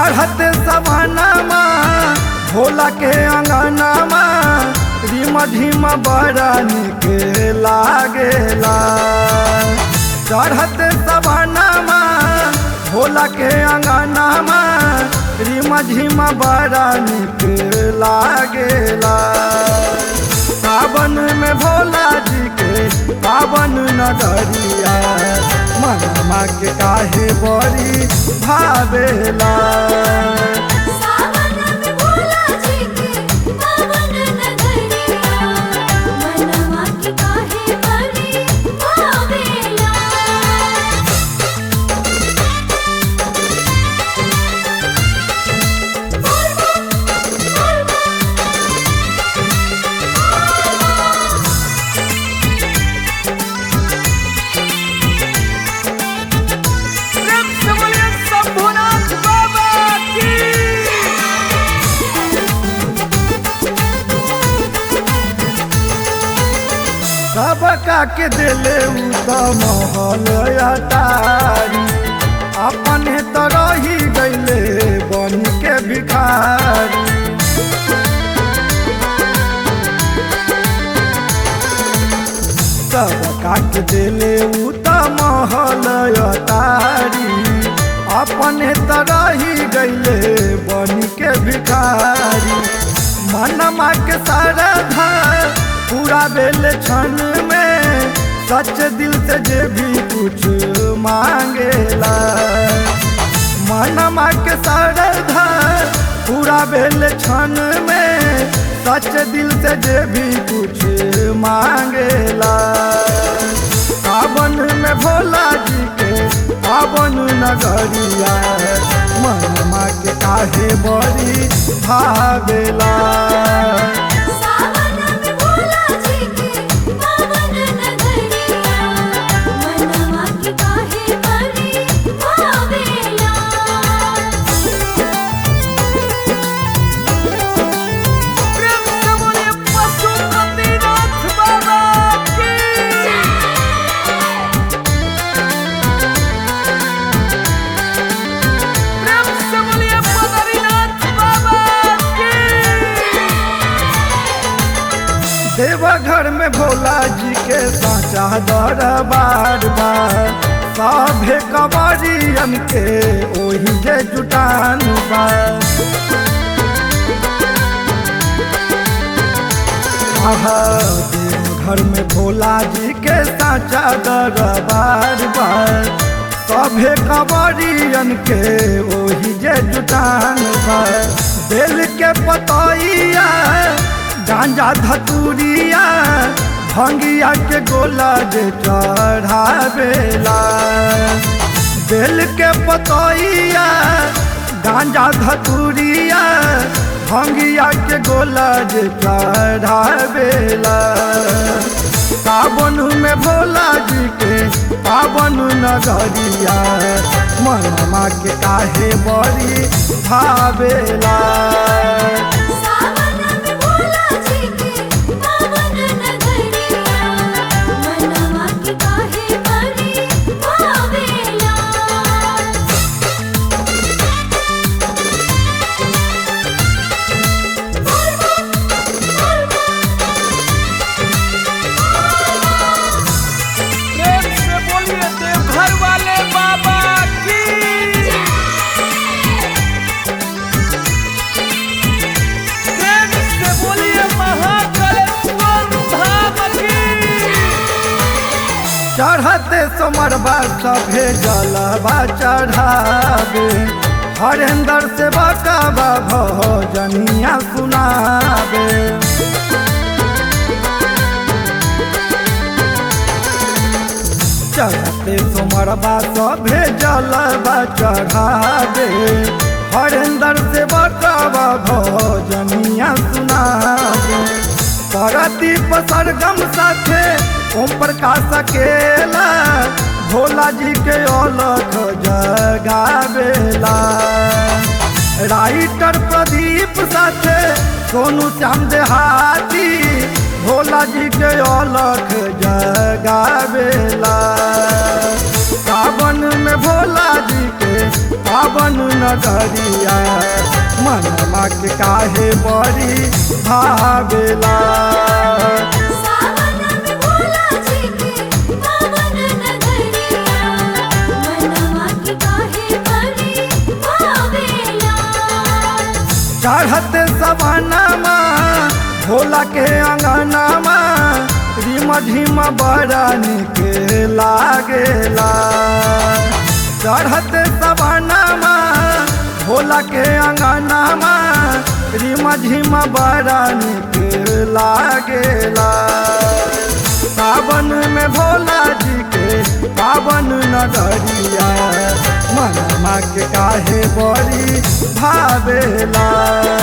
चढ़ते सवानामा भोला के अंगनामा रिम झिम बड़ा निक लागेला चढ़ते सवानामा भोला के अंगनामा रिम झिम बड़ा निक लागेला सावन में भोला जी के पावन नगरिया मनमा के काहे बड़ी भावेला सावन में भोला जी के पावन नगरिया मनवा के काहे बड़ी भावेला शंभुनाथ बाबा की सबका के दिले उ त महल अटारी अपने तो रही गईले बन के भिखारी सबका के दिले उ त महल अटारी अपने तो रही गईले बन के भिखारी मनमा के सारधा पूरा बेल क्षण में सच दिल से जे भी कुछ मांगेला मनमा के सारधा पूरा बेल क्षण में सच दिल से जे भी कुछ मांगेला सावन में भोला जी के पावन नगरिया मनमा के काहे बड़ी भावेला सावन में भोला जी के पावन नगरिया मनवा के काहे बड़ी भावेला देवघर में भोला जी के साचा दरबार बा सभे कवरियन के ओही जे जुटान बा आहा देवघर में भोला जी के साचा दरबार बा सभे कवरियन के ओही जे जुटान बा बेल के पतैया गांजा धतूरिया भंगिया के गोला जे चढ़ावेला बेल के पतैया गांजा धतूरिया भंगिया के गोला जे चढ़ावेला सावन में भोला जी के पावन नगरिया मनमा के काहे बड़ी भावेला सावन में भोला जी के पावन नगरिया मनवा के काहे बड़ी भावेला प्रेम से बोलिए देवघर वाले बाबा की प्रेम से बोलिए महाकालेश्वर धाम की चढ़ते सोमरबा सभे जलबा चढ़ावे हरेंद्र से बकाबा भजनिया सुनावे चढ़ते सोमरबा सभे जलबा चढ़ावे हरेंद्र से बकाबा भजनिया सुनावे परदीप सरगम साथे ओम प्रकाश अकेला भोला जी के अलख जगावेला राइटर प्रदीप साथे सोनू श्याम देहाती भोला जी के अलख जगावेला सावन में भोला जी के पावन नगरिया मनमा के काहे बड़ी भावेला सावन में भोला जी के पावन नगरिया मनवा की काहे बड़ी भावेला चढ़ते सवानामा भोला के अंगनामा रिम झिम बड़ा निक लागेला चढ़ते सवानामा भोला के अंगनामा रिम झिम बड़ा निक लागेला सावन में भोला जी के पावन नगरिया मनमा के काहे बड़ी भावेला